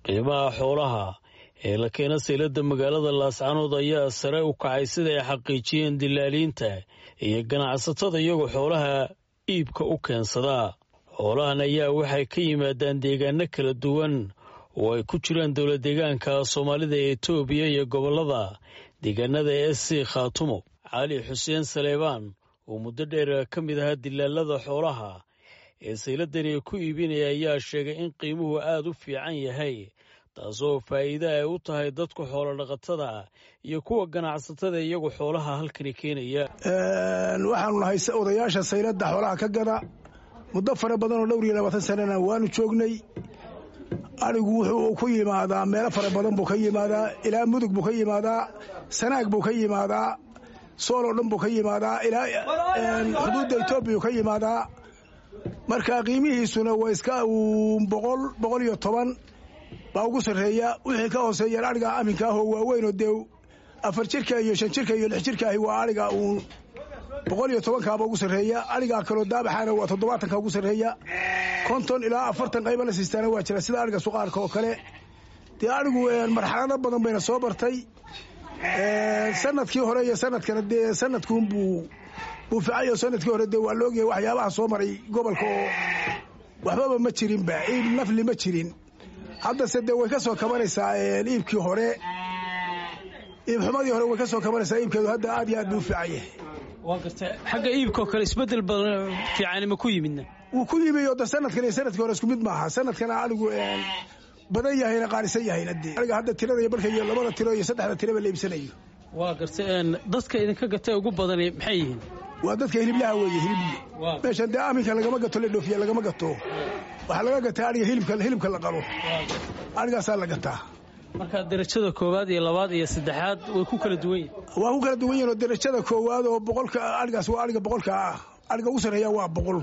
qiimaha xoolaha ee la keena sayladda magaalada laascanood ayaa sare u kacay sida ay xaqiijiyeen dilaaliinta iyo ganacsatada iyagoo xoolaha iibka u keensadaa xoolahan ayaa waxay ka yimaadaan deegaano kala duwan oo ay ku jiraan dowla deegaanka soomaalida ee etoobiya iyo gobollada deegaanada e s c khaatumo cali xuseen saleebaan oo muddo dheer ka mid ahaa dilaalada xoolaha ee sayladani ku iibinaya ayaa sheegay in qiimuhu aada u fiican yahay taasoo faa'iide ay u tahay dadka xoolodhaqatada iyo kuwa ganacsatada iyagu xoolaha halkani keenaya waxaanu nahay odayaasha sayladda xoolaha ka gada muddo fara badan oo dhowr iyo labaatan sanana waanu joognay arigu wuxuu ku yimaadaa meelo fara badan buu ka yimaadaa ilaa mudug buu ka yimaadaa sanaag buu ka yimaadaa sool oo dhan buu ka yimaadaa ilaa xuduudda etoobiya ka yimaadaa marka qiimihiisuna waa iska boqol boqol iyo toban baa ugu sarreeya wixii ka hooseeyaan ariga aminka ahoo waaweynoo dee afar jirka iyo shan jirka iyo lix jirka ahi waa ariga uun boqol iyo tobankaaba ugu sarreeya arigaa kaloo daabaxaana waa toddobaatanka ugu sarreeya konton ilaa afartan qayba la siistaana waa jira sida ariga suqaarka oo kale dee arigu marxalado badan bayna soo bartay sanadkii hore iyo sanadkana dee sanadkuunbuu buu ficayo sanadkii hore dee waa laogyahay waxyaabaha soo maray gobolka oo waxbaba ma jirinba iib nafli ma jirin haddase dee way ka soo kabanaysaa iibkii hore iibxumadii hore way ka soo kabanaysaa iibkeedu hadda aad iyo aad buu u fiican yahay waa garta xagga iibkao kale isbedel badan fiicani ma ku yimidna wuu ku yimi oo de sanadkan iyo sanadkii hore isku mid maaha sanadkana adigu badan yahayna qaalisan yahayna dee aniga hadda tirada iyo barka iyo labada tiro iyo saddexda tiraba la iibsanayo waa garta dadka idinka gatay ugu badani maxay yihiin waa dadka hiliblaha weeye hilibli meeshan dee aminka lagama gato la dhoofiya lagama gato waxaa laga gataa ariga hilibka hilibka la qalo arigaasaa la gataa marka darajada koowaad iyo labaad iyo saddexaad way ku kala duwan yihin waa ku kala duwan yihin oo darajada koowaad oo boqolka arigaas waa ariga boqolka ah ariga ugu sarreeya waa boqol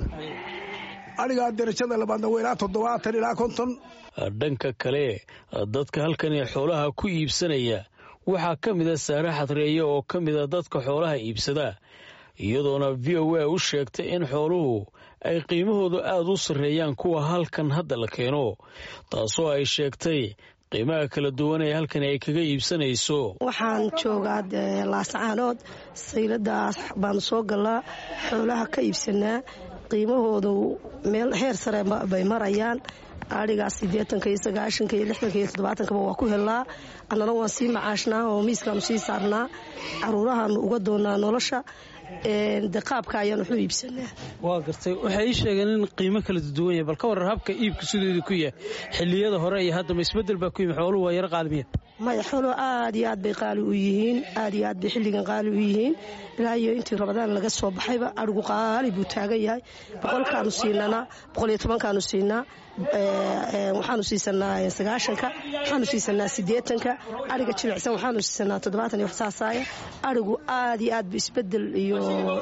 arigaa darajada labaadna waa ilaa toddobaatan ilaa konton dhanka kale dadka halkani xoolaha ku iibsanaya waxaa ka mid a saare xadreeye oo ka mid a dadka xoolaha iibsada iyadoona v o a u sheegtay in xooluhu ay qiimahoodu aada u sarreeyaan kuwa halkan hadda la keeno taasoo ay sheegtay qiimaha kala duwan ee halkani ay kaga iibsanayso waxaan joogaa laascaanood sayladaas baanu soo galnaa xoolaha ka iibsanaa qiimahoodu meel heer sare bay marayaan adhigaas siddeetanka iyo sagaashanka iyo lixdanka iyo toddobaatankaa waa ku helnaa annana waan sii macaashnaa oo miiskaanu sii saarnaa caruurahaanu uga doonaa nolosha de qaabka ayaan waxu iibsanaa waa gartay waxay ii sheegeen in qiimo kala duwan yahay bal ka warar habka iibka sideedu ku yahay xilliyada hore iyo haddama isbedel baa ku yimi xooluhu waa yaro qaalimiya maya xooluhu aad iyo aad bay qaali u yihiin aad iyo aad bay xilligan qaali u yihiin ilaa iyo intii rabadaan laga soo baxayba adhigu qaali buu taagan yahay boqolkaanu siinanaa boqol iyo tobankaanu siinaa waxaanu siisanaa sagaashanka waxaanu siisanaa siddeetanka ariga jilicsan waxaanu siisanaa toddobaatan iyo waxsaasaaya arigu aad iyo aad bu isbedel iyo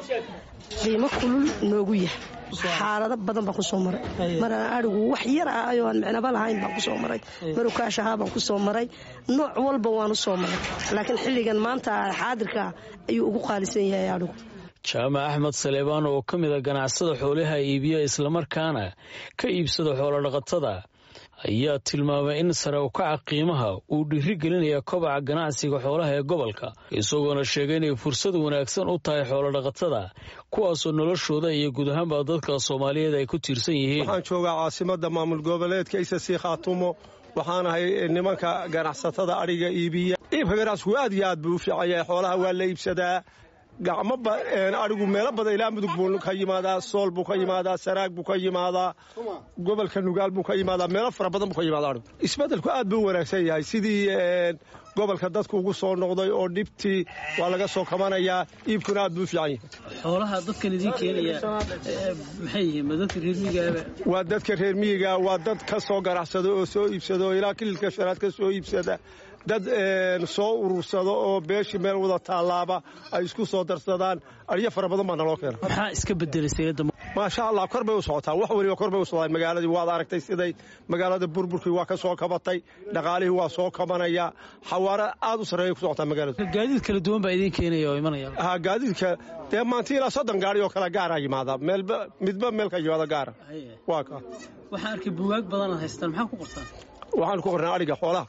qiimo kulul noogu yahay xaalado badan baan kusoo maray marana arigu wax yar ah ayoo aan micnaba lahayn baan kusoo maray marukaash ahaa baan kusoo maray nooc walba waanu soo maray laakiin xilligan maanta xaadirka ayuu ugu qaalisan yahay arigu jaamac axmed saleebaan oo ka mid a ganacsada xoolaha iibiya islamarkaana ka iibsada xoolodhaqatada ayaa tilmaamay in sare ukaca qiimaha uu dhiiri gelinaya kobaca ganacsiga xoolaha ee gobolka isagoona sheegay inay fursad wanaagsan u tahay xoolodhaqatada kuwaasoo noloshooda iyo guud ahaanba dadka soomaaliyeed ay ku tiirsan yihiin waxaan joogaa caasimada maamul goboleedka isasii khaatumo waxaan ahay nimanka ganacsatada adhiga iibiya iibka ganacsigu aad iyo aad buu u fiican yahay xoolaha waa la iibsadaa gacmo adhigu meelo badan ilaa mudug buu ka yimaadaa sool buu ka yimaadaa saraag buu ka yimaadaa gobolka nugaal buu ka yimaadaa meelo fara badan buu ka yimaada adhigu isbeddelku aad buu u wanaagsan yahay sidii gobolka dadku ugu soo noqday oo dhibtii waa laga soo kabanayaa iibkuna aad buu u fiican yahay xoolaha dadkan idiin keenaya maxay yihiin ma dadka reer miyigaaba waa dadka reer miyiga waa dad ka soo ganacsada oo soo iibsada oo ilaa kililka shanaad ka soo iibsada dad soo urursada oo beeshii meel wada taallaaba ay isku soo darsadaan aryo fara badan baa naloo keena maxaa iska bedelay sayladda maasha allah kor bay u socotaa wax weliba kor bay u socdaan magaaladii waad aragtay siday magaalada burburkii waa ka soo kabatay dhaqaalihii waa soo kabanaya xawaare aad u sarreeya ku socotaa magaalada gaadiid kala duwan baa idiin keenaya oo imanaya ha gaadiidka dee maanta ilaa soddon gaari oo kale gaara yimaada meelba midba meelka yimaada gaara waa ka waxaan arkay buugaag badanaad haystaan maxaa ku qortaan waxaan ku qornaa adhiga xoolaha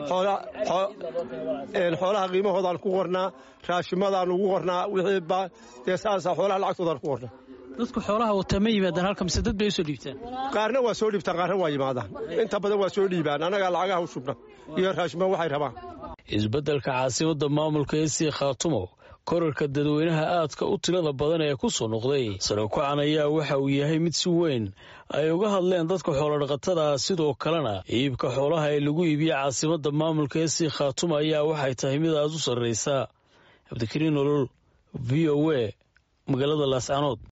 xoolaha qiimahoodaan ku qornaa raashimadaan ugu qornaa wixii dee saasa xoolaha lacagtoodaan ku qornaa dadku xoolaha wata ma yimaadaan halka mise dad bay u soo dhiibtaan qaarna waa soo dhiibtaan qaarna waa yimaadaan inta badan waa soo dhiibaan annagaa lacagaha u shubna iyo raashima waxay rabaan isbeddelka caasimadda maamulka ee sii khaatumo korarka dadweynaha aadka u tirada badan ee ku soo noqday sarokacan ayaa waxa uu yahay mid si weyn ay uga hadleen dadka xoolodhaqatada sidoo kalena iibka xoolaha ee lagu iibiya caasimadda maamulka ee sii khaatumo ayaa waxay tahay mid aad u sarraysa cabdikariin nolol v o a magaalada laascanood